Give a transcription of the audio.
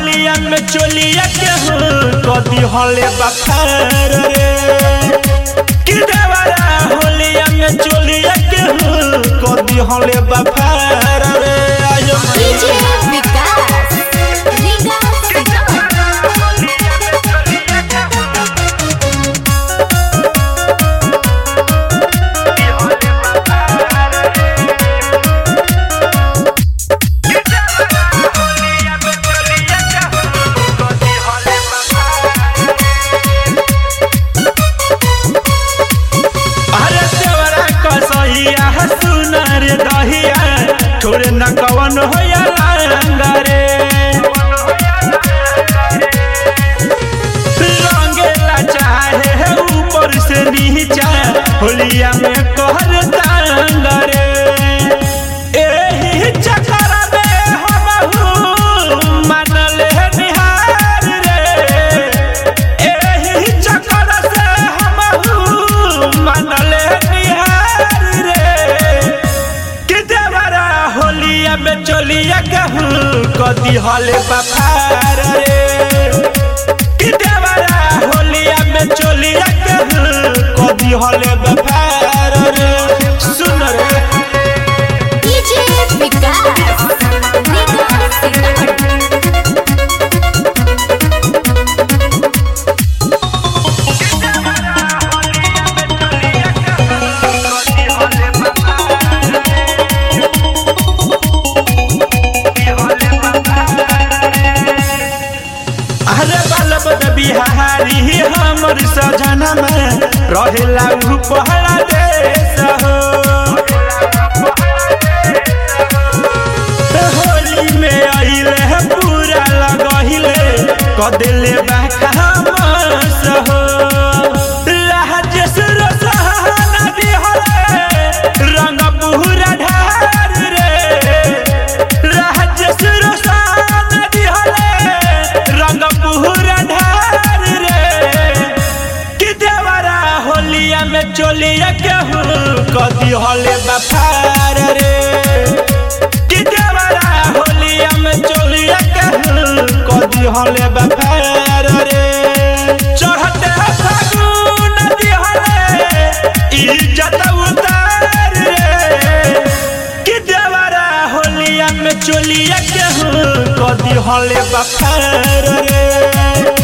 होलिया में चोलिया के हो कदी हले बखार रे कि देवरा होलिया में चोलिया के हो कदी हले बखार रे आयो डीजे विकास विकास अरे देवरा कसैया सुनर दहिया छोरे न कवन होया लांगा रे रंगेला चाहे है ऊपर से नीचा होलिया में कहर तांगा रे एही चक्कर में हमहू मानल है निहार रे एही चक्कर से हमहू मानल है निहार रे कि देवरा होलिया में चलिया कहूँ कदी हले बखार रे कि देवरा होलिया में चलिया कहूँ कदी हले बखार रे सुन रे डीजे विकास विकास सीतामढ़ी अरे बलब बिहारी हमर सजना में रहेला उ पहला देश हो होली में आइले है पूरा लगहिले कदिले बाखामस हो राजेश रसहाना दिहले रंग पूरा ढार रे राजेश रसहाना दिहले रंग पूरा ढार रे कि देवरा होलिया में चोलिया केहू कदी हले बफार रे कि देवरा होलिया में चोलिया केहू कदी हले बफार रे चढ़ते फागुन दिहले इज्जत उतार रे कि देवरा होलिया में चोलिया केहू कदी हले बफार रे